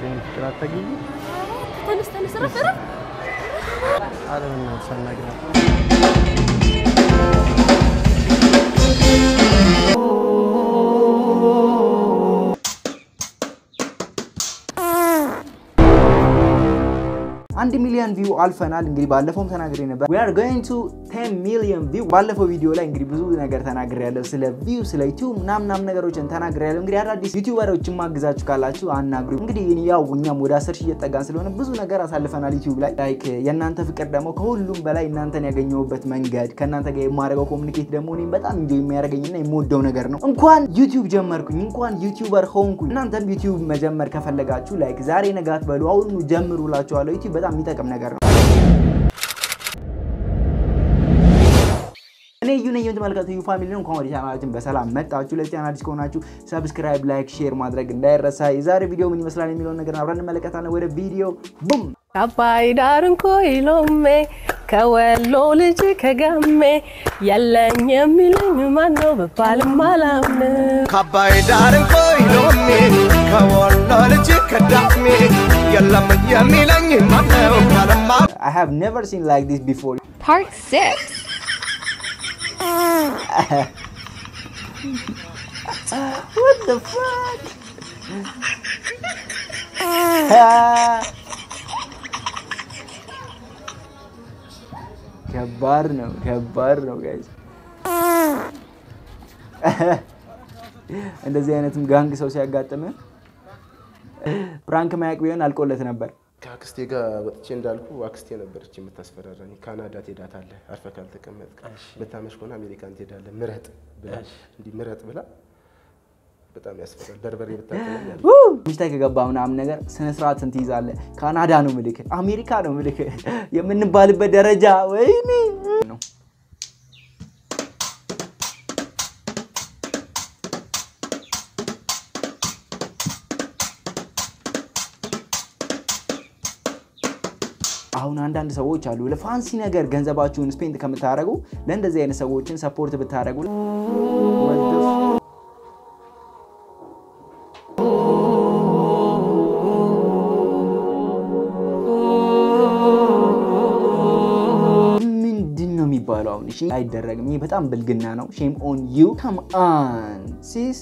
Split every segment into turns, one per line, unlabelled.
የኔ ፍቅር አታገኝ
ተነስ ተነስ፣ ረፍ ረፍ።
ኧረ በእናትሽ አናግራት።
አንድ ሚሊዮን ቪው አልፈናል። እንግዲህ ባለፈውም ተናግሬ ነበር we are going to 10 ሚሊዮን ቪው። ባለፈው ቪዲዮ ላይ እንግዲህ ብዙ ነገር ተናግሬ ያለሁ ስለ ቪው፣ ስለ ዩቲዩብ ምናምን ምናምን ነገሮችን ተናግሬ ያለሁ። እንግዲህ አዳዲስ ዩቲዩበሮችን ማግዛችሁ ካላችሁ አናግሩ። እንግዲህ ያው እኛም ወደ አስር ሺህ እየጠጋን ስለሆነ ብዙ ነገር አሳልፈናል ዩቲዩብ ላይ ላይክ የእናንተ ፍቅር ደግሞ ከሁሉም በላይ እናንተን ያገኘሁበት መንገድ ከእናንተ ጋር የማደርገው ኮሚኒኬት ደግሞ እኔም በጣም እንጆ የሚያደርገኝና የምወደው ነገር ነው። እንኳን ዩቲዩብ ጀመርኩኝ እንኳን ዩቲዩበር ሆንኩኝ። እናንተም ዩቲዩብ መጀመር ከፈለጋችሁ ላይክ ዛሬ ነጋት በሉ አሁኑ ጀምሩ እላችኋለሁ። ዩቲዩብ በጣም የሚጠቅም ነገር ነው። እኔ እዩ ነኝ የምትመለከቱ ዩ ፋሚሊ ነው። እንኳን ወደ ቻናላችን በሰላም መጣችሁ። ለዚህ ቻናል አዲስ ከሆናችሁ ሰብስክራይብ፣ ላይክ፣ ሼር ማድረግ እንዳይረሳ። የዛሬ ቪዲዮ ምን ይመስላል የሚለውን ነገር አብረን እንመለከታለን። ወደ ቪዲዮ ቡም
አባይ ዳር እንኮ ይሎሜ ከወሎ ልጅ ከጋሜ የለኝ የሚለኝ ማነው ብባልም አላምን
ከአባይ ዳር ቆይሎሜ ከወሎ ልጅ ከዳሜ የለም የሚለኝ ማነው ካለማ
I have never seen like this before.
Part six.
What the fuck? ከባድ ነው፣ ከባድ ነው ጋይስ። እንደዚህ አይነትም ጋንግ ሰው ሲያጋጥም ፕራንክ ማያቅ ቢሆን አልቆለት ነበር።
ከአክስቴ ጋር ወጥቼ እንዳልኩ አክስቴ ነበረች የምታስፈራራኝ። ካናዳ ትሄዳታለህ አርፈህ ካልተቀመጥክ፣ ብታመሽ ከሆነ አሜሪካን ትሄዳለህ ምረጥ ብላ እንዲህ ምረጥ ብላ በጣም ያስፈራል። በርበሬ ብታቀለኝ አለ።
ሚስታይ ከገባ ምናምን ነገር ስነ ስርዓትን ትይዛለህ። ካናዳ ነው ምልክ፣ አሜሪካ ነው ምልክ የምንባልበት ደረጃ ወይኔ ነው። አሁን አንዳንድ ሰዎች አሉ ለፋንሲ ነገር ገንዘባችሁን ስፔንድ ከምታደርጉ ለእንደዚህ አይነት ሰዎችን ሰፖርት ብታደርጉ ምንድን ነው የሚባለው? አሁን እሺ አይደረግም። ይሄ በጣም ብልግና ነው። ሼም ኦን ዩ ከም አን ሲስ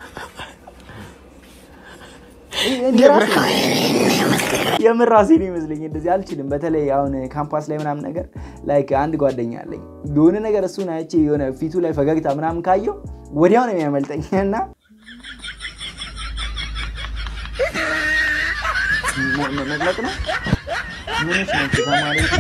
የምር ራሴን ይመስለኝ እንደዚህ አልችልም። በተለይ አሁን ካምፓስ ላይ ምናምን ነገር ላይክ አንድ ጓደኛ አለኝ የሆነ ነገር እሱን አይቼ የሆነ ፊቱ ላይ ፈገግታ ምናምን ካየው ወዲያው ነው የሚያመልጠኝ እና መግለጥ ነው ምንሽ ናቸው ተማሪዎች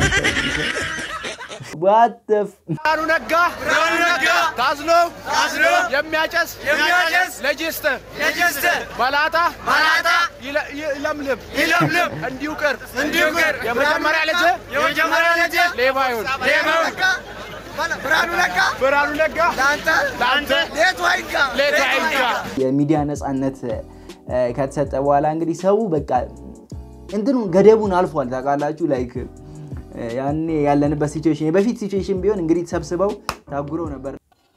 What the f-
ብርሃኑ ነጋ ብርሃኑ ነጋ ታዝሎ ታዝሎ የሚያጨስ የሚያጨስ ሌጅስተር ሌጅስተር ባላታ ባላታ ይለምልም ይለምልም እንዲሁ ቅር እንዲሁ ቅር የመጀመሪያ ልጅ የመጀመሪያ ልጅ ሌባ ይሁን ሌባ ይሁን ብርሃኑ ነጋ ብርሃኑ ነጋ ለአንተ ለአንተ ሌቱ አይጋ ሌቱ አይጋ
የሚዲያ ነፃነት እ፣ ከተሰጠ በኋላ እንግዲህ ሰው በቃ እንትኑ ገደቡን አልፏል። ታውቃላችሁ ላይክ እ፣ ያኔ ያለንበት ሲቹዌሽን የበፊት ሲቹዌሽን ቢሆን እንግዲህ ተሰብስበው ታጉረው ነበር።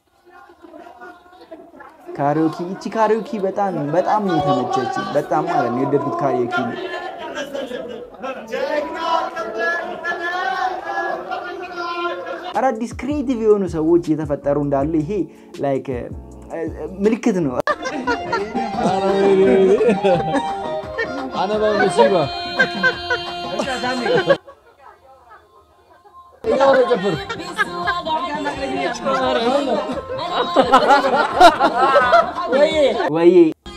ካሪዮኪ እቺ ካሪዮኪ በጣም በጣም ነው የተመቸች። በጣም ማለት ነው የወደድኩት ካሪዮኪ ነው። አዳዲስ ክሬቲቭ የሆኑ ሰዎች እየተፈጠሩ እንዳሉ ይሄ ላይክ እ፣ ምልክት ነው። ወይ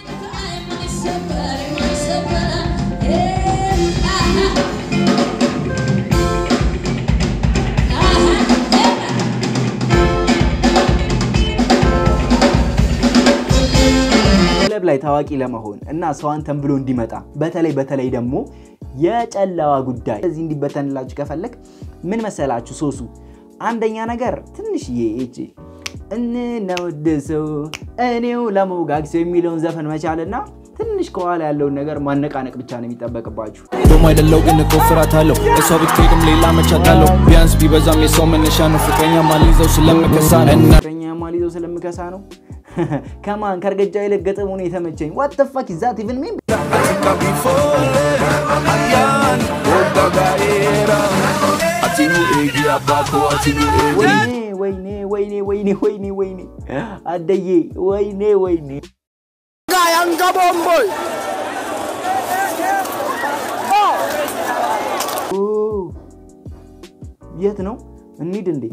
ክለብ ላይ ታዋቂ ለመሆን እና ሰው አንተን ብሎ እንዲመጣ በተለይ በተለይ ደግሞ የጨለዋ ጉዳይ እዚህ እንዲበተንላችሁ ከፈለግ ምን መሰላችሁ ሶሱ አንደኛ ነገር ትንሽዬ እቺ እንነውድሰው እኔው ለመውጋግ ሰው የሚለውን ዘፈን መቻልና ትንሽ ከኋላ ያለውን ነገር ማነቃነቅ ብቻ ነው የሚጠበቅባችሁ።
ደሞ አይደለው ግን እኮ ፍራት አለው እሷ ብትሄድም ሌላ መቻት አለው ቢያንስ ቢበዛም የሰው መነሻ ነው ፍቅረኛ ማልይዘው ስለምከሳ ነው እና
ፍቅረኛ ማልይዘው ስለምከሳ ነው። ከማን ከእርገጃ ይልቅ ገጥሙ ነው የተመቸኝ። ዋት ዘ ፋክ ኢዝ ዛት ኢቭን ሚን
before
atinu eegi abbaa koo atinu eegi
ወይኔ ወይኔ ወይኔ ወይኔ ወይኔ ወይኔ አደዬ ወይኔ ወይኔ ኦ፣ የት ነው እንሂድ እንዴ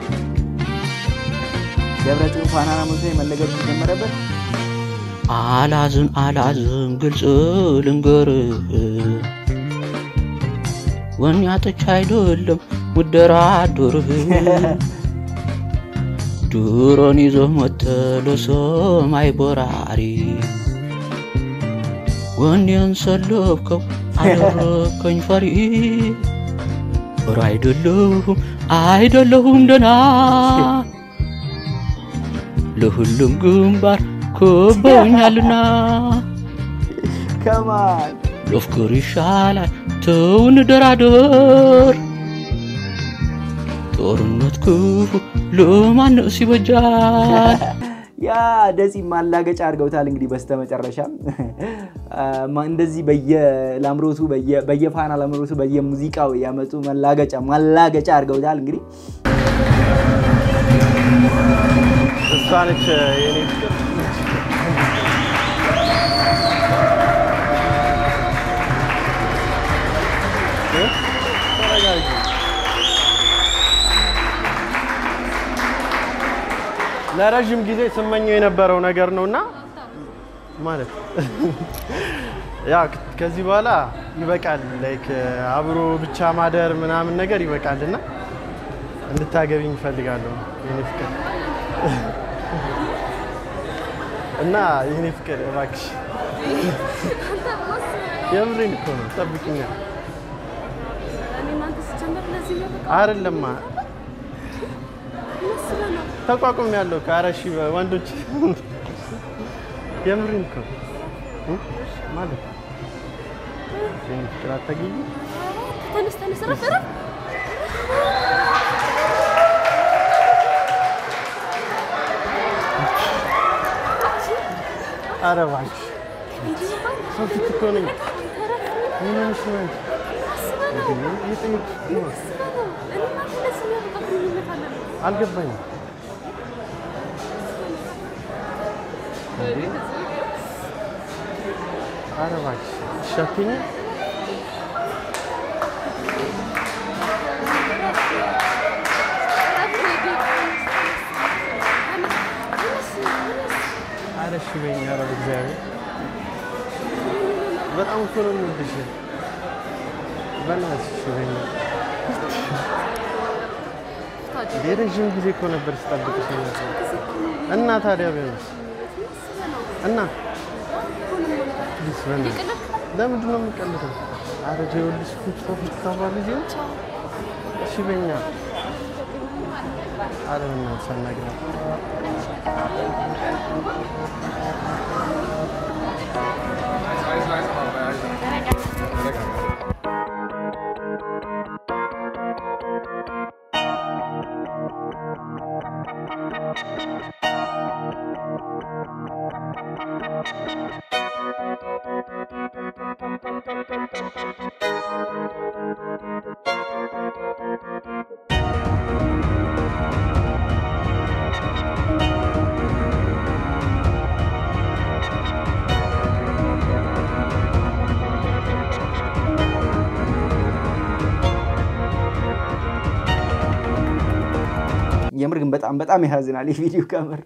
ደብረጽዮን ፋናና ሞቶ መለገድ ጀመረበት
አላዝን አላዝን ግልጽ ልንገርህ ወኔ አጥቻ አይደለም ውደራድርህ ድሮን ይዞ ሞተ ለሰማይ በራሪ ወኔን ሰለብከው አደረከኝ ፈሪ ኧረ አይደለሁም አይደለሁም ደና ለሁሉም ግንባር ከበውኛልና
ከማን
ለፍቅር ይሻላል ተውን ደራደር ጦርነት ክፉ ለማንስ ይበጃል
ያ ደፂ ማላገጫ አድርገውታል። እንግዲህ በስተመጨረሻም ማ- እንደዚህ በየላምሮቱ በየ- በየፋና ላምሮቱ በየሙዚቃው ያመጡ መላገጫ ማላገጫ አድርገውታል። እንግዲህ
እሷ ነች የኔ ፍቅር። እ? ተረጋጊ። ለረዥም ጊዜ ስመኘው የነበረው ነገር ነውና ማለት ያ ከዚህ በኋላ ይበቃል። ላይክ አብሮ ብቻ ማደር ምናምን ነገር ይበቃልና እንድታገቢኝ እፈልጋለሁ የኔ ፍቅር እና የኔ ፍቅር እባክሽ የምሬን እኮ ነው። ጠብቂኛ አይደለማ ተቋቁም ያለው ከአረሺ ወንዶች የምሬን እኮ ነው እ? ማለት የኔ ፍቅር አታገኝ
ተነስ ተነስ፣ እረፍ እረፍ።
ኧረ እባክሽ ሰው ፊት እኮ ነኝ። ምን ሆነሽ ነው አንቺ? እየጠየኩሽ ነው። አልገባኝም። እንዴ? ኧረ እባክሽ እሺ አትይኝም? ኧረ እሺ በይኝ። ኧረ በእግዚአብሔር በጣም እኮ ነው የምወድሽ። በእናትሽ እሺ በይኝ። የረዥም ጊዜ እኮ ነበር ስጠብቅሽ የነበረው። እና ታዲያ ቢሆንስ እና ፕሊስ በእናትሽ ለምንድን ነው የምቀልደው? ኧረ ተው ይኸውልሽ ፊት ለፊት ታወራለሽ ይኸው። እሺ በይኛ። ኧረ በእናትሽ አናግሪያት።
የምር ግን በጣም በጣም ያሳዝናል የቪዲዮ ከምር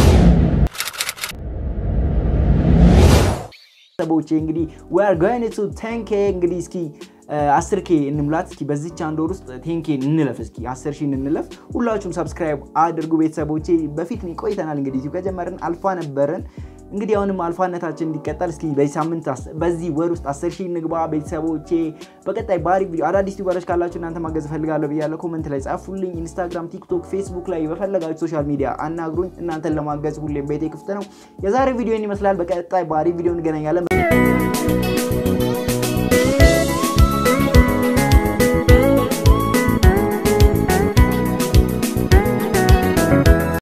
ሰቦቼ እንግዲህ we are going to 10k እንግዲህ እስኪ አስር ኬ እንሙላት እስኪ በዚች አንድ ወር ውስጥ ቴንኬ እንለፍ እስኪ አስር ሺህ እንለፍ ሁላችሁም ሰብስክራይብ አድርጉ ቤተሰቦቼ በፊት ቆይተናል እንግዲህ ዩቲዩብ ከጀመርን አልፋ ነበረን እንግዲህ አሁንም አልፋነታችን እንዲቀጠል እስኪ በዚህ ሳምንት አስ- በዚህ ወር ውስጥ አስር ሺህ እንግባ ቤተሰቦቼ በቀጣይ ባሪ ቪዲዮ አዳዲስ ዩቲዩበሮች ካላችሁ እናንተ ማገዝ እፈልጋለሁ ብያለሁ ኮመንት ላይ ጻፉልኝ ኢንስታግራም ቲክቶክ ፌስቡክ ላይ በፈለጋችሁ ሶሻል ሚዲያ አናግሩኝ እናንተን ለማገዝ ሁሌም ቤቴ ክፍት ነው የዛሬ ቪዲዮን ይመስላል በቀጣይ ባሪ ቪዲዮ እንገናኛለን